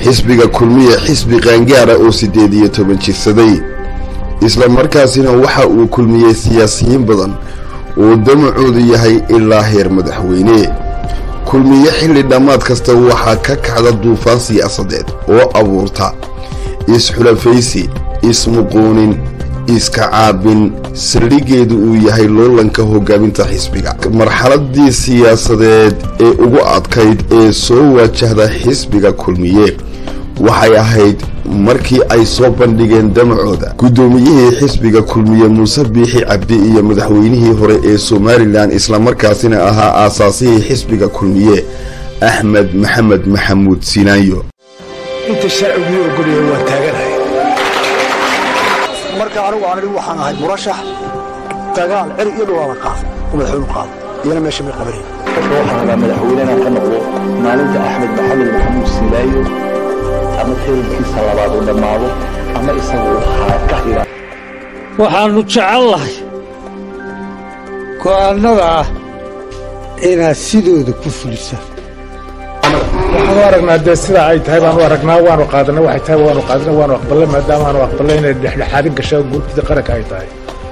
xisbiga kulmiye xisbi qaangaara oo siddeed iyo toban jirsaday isla markaasina waxa uu kulmiyey siyaasiyiin badan oo damacoodu yahay ilaa heer madaxweyne kulmiye xilli dhammaad kasta waxaa ka kacda duufaan siyaasadeed oo abuurta is-xulafaysi ismuquunin iska caabin saldhiggeedu uu yahay loolanka hogaaminta xisbiga marxaladii siyaasadeed ee ugu adkayd ee soo wajahda xisbiga kulmiye waxay ahayd markii ay soo bandhigeen damacooda guddoomiyihii xisbiga kulmiye muuse biixi cabdi iyo madaxweynihii hore ee somalilan islamarkaasina ahaa aasaasihii xisbiga kulmiye axmed maxamed maxamuud sinaayo inta sharcigii ogolyahay waa taaganahay marka anigu aan idhi waxaan ahay murashax dagaal ceri iyo dhulaala qaada oo madaxweynu qaada iyana meesha may qabanayn waxaan rabaa madaxweynena ka noqdo maalinta axmed maxamed maxamuud sinaayo ama teerankiisa labaad uu dhammaado ama isagu ka hira waxaannu jecellahay go'aannada ah inaad sidooda ku fulisaan waxaanu aragnaa dee sidaa ay tahay baanu aragnaa waanu qaadana waxay tahay waanu qaadana waanu aqbalay maadaama aanu aqbalay inay dhexdhexaadin gasho guurtida qaranka ay tahay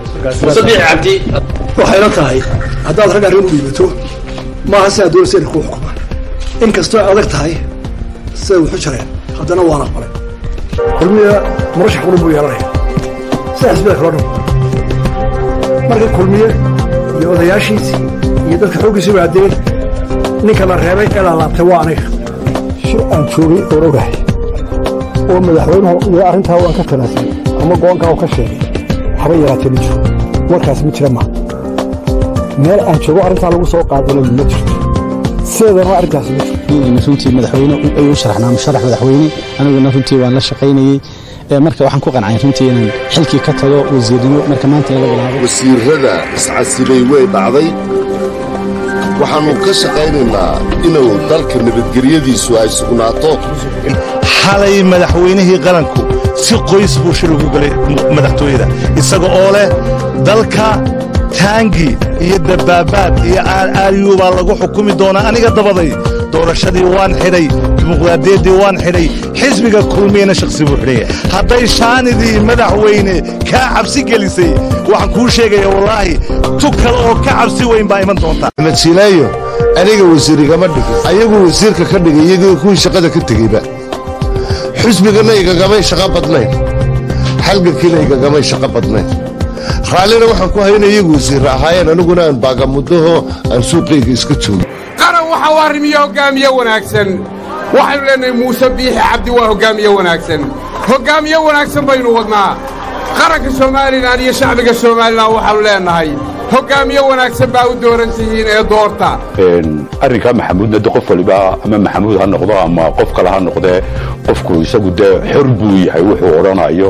waxayna tahay haddaad rag arrin u dhiibato maaha sidaa doonaysa inay kuu xukumaan in kastoo ay adag tahay siday wuxu jareen haddana waan aqbalay kulmiya murashax qulun buu yeelanaya sida xisbida kalo dhan marka kulmiye iyo odayaashiisii iyo dadka xooggiisii waadeen ninka la reebay ee la laabtay waa aniga shir aan joogay oon ogahay oo madaxweynuhu iyo arrintaa waan ka tanaasay ama go'aankaa uu ka sheegay haba yaraatee ma jiro warkaas ma jira maa meel aan joogo arrintaa lagu soo qaadana ma jirto sideedana arrintaas ma jirto runtii madaxweyne ayuu sharaxnaa musharax madaxweyne aniguna runtii waan la shaqaynayey marka waxaan ku qancay runtii inaan xilkii ka tago wasiirnimo marka maanta laga bilaabo wasiirada iscasilay way dhacday waxaannu ka shaqaynaynaa inuu dalka nabadgelyadiisu ay sugnaato xalay madaxweynihii qaranku si qoys buu shir ugu galay madaxtooyada isaga oo leh dalka taangi iyo dabaabaad iyo aaraaryuu baa lagu xukumi doonaa aniga dabaday doorashadii waan xidhay dimuqraadiyaddii waan xidhay xisbiga kulmiyana shakhsi buu xidhaya hadday shaanidii madaxweyne kaa cabsi gelisay waxaan kuu sheegaya wallaahi tu kale oo ka cabsi weyn baa iman doonta axmed sinaayo aniga wasiir igama dhigin ayagu wasiirka ka dhigay iyagii kuwii shaqada ka tegeyba xusbigana igagamay shaqo badnayn halgankiina igagamay shaqo badnayn raallina waxaan ku hayna iyagu wasiirra ahaayeen aniguna aan baagamudaho aan suuqayga iska joogo qaran waxa u arrimiya hoggaamiye wanaagsan waxaynu leennahay muuse biixi cabdi waa hoggaamiye wanaagsan hoggaamiye wanaagsan baynu wadnaa qaranka somalilan iyo shacbiga somalilan waxaannu leennahay hoggaamiye wanaagsan baa u dooran tihiin ee doorta arrinkaa maxamuudna de qof waliba ama maxamuud ha noqdo ama qof kale ha noqdee qofku isagu dee xor buu yahay wuxuu odhanayo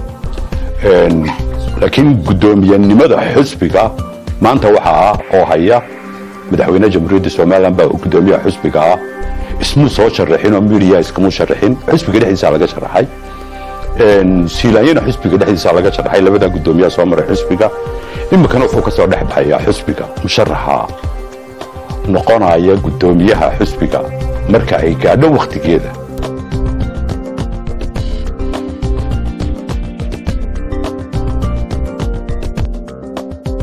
laakiin guddoomiyenimada xusbiga maanta waxa ah oo haya madaxweyne jamhuuriyadda somalilan baa guddoomiyaha xusbiga ah ismuu soo sharaxin oo midiya iskamuu sharaxin xusbiga dhexdiisaa laga sharaxay siilaanyana xusbiga dhexdiisaa laga sharaxay labadaa guddoomiyaha soo maray xusbiga iminkana wuxuu ka soo dhex baxayaa xusbiga musharaxa noqonaya guddoomiyaha xusbiga marka ay gaadho wakhtigeeda